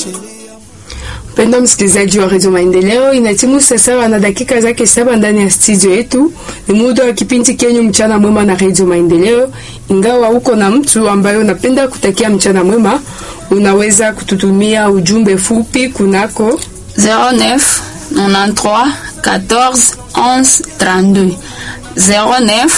Mpendwa msikilizaji wa redio Maendeleo, inatimu sasa na dakika zake saba ndani ya studio yetu. Ni muda wa kipindi kenyu mchana mwema na redio Maendeleo. Ingawa uko na mtu ambaye unapenda kutakia mchana mwema, unaweza kututumia ujumbe fupi kunako 09 93 14 11 32 09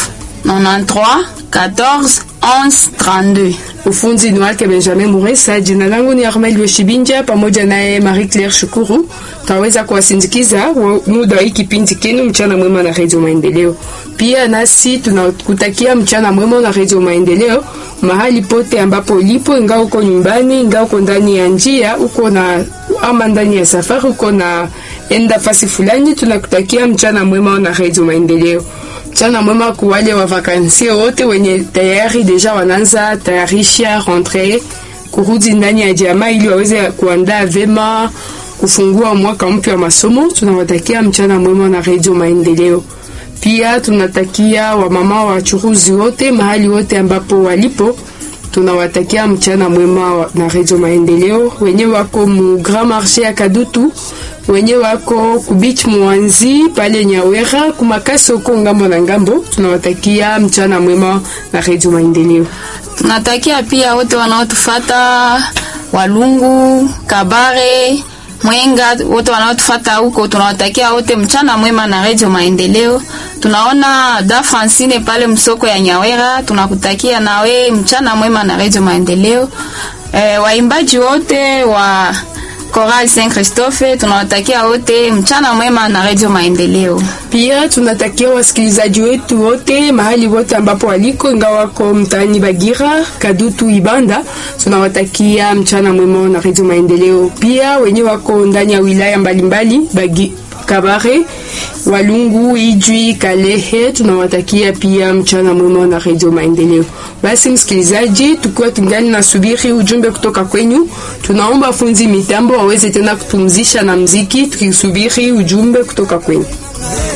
93 14 11 32. Ufunzi ni wake Benjamin Muresa. Jina langu ni Armel Weshibinja, pamoja naye Marie Claire Shukuru. Taweza kuwasindikiza muda wa hii kipindi kenu mchana mwema na redio Maendeleo. Pia nasi tunakutakia mchana mwema na redio Maendeleo mahali pote ambapo ulipo, ingawa uko nyumbani, ingawa uko ndani ya njia, uko na ama ndani ya safari, uko na enda fasi fulani, tunakutakia mchana mwema na redio Maendeleo. Mchana mwema kwa wale wa vakansia wote wenye tayari deja wanaanza tayarisha rentre kurudi ndani ya jamaa ili waweze kuandaa vema kufungua mwaka mpya wa masomo. Tunawatakia mchana mwema na redio Maendeleo. Pia tunatakia wamama wachuruzi wote mahali wote ambapo walipo, tunawatakia mchana mwema na redio Maendeleo. Wenye wako mu Grand Marché ya Kadutu wenye wako kubich mwanzi pale Nyawera kumakasi huko ngambo na ngambo, tunawatakia mchana mwema na redio Maendeleo. Tunatakia pia wote wanaotufata Walungu, Kabare, Mwenga, wote wanaotufata huko, tunawatakia wote mchana mwema na redio Maendeleo. Tunaona da Francine pale msoko ya Nyawera, tunakutakia nawe mchana mwema na redio Maendeleo. E, waimbaji wote wa Choral Saint Christophe tunawatakia wote mchana mwema na Radio Maendeleo. Pia tunatakia wasikilizaji wetu wote mahali wote ambapo waliko, ingawa wako mtaani Bagira, Kadutu, Ibanda, tunawatakia mchana mwema na Radio Maendeleo. Pia wenye wako ndani ya wilaya mbalimbali Bagi Kabare, Walungu, Ijwi, Kalehe, tunawatakia pia mchana mwema na Radio Maendeleo. Basi msikilizaji, tukiwa tungali na subiri ujumbe kutoka kwenyu, tunaomba funzi mitambo waweze tena kupumzisha na mziki, tukisubiri ujumbe kutoka kwenyu.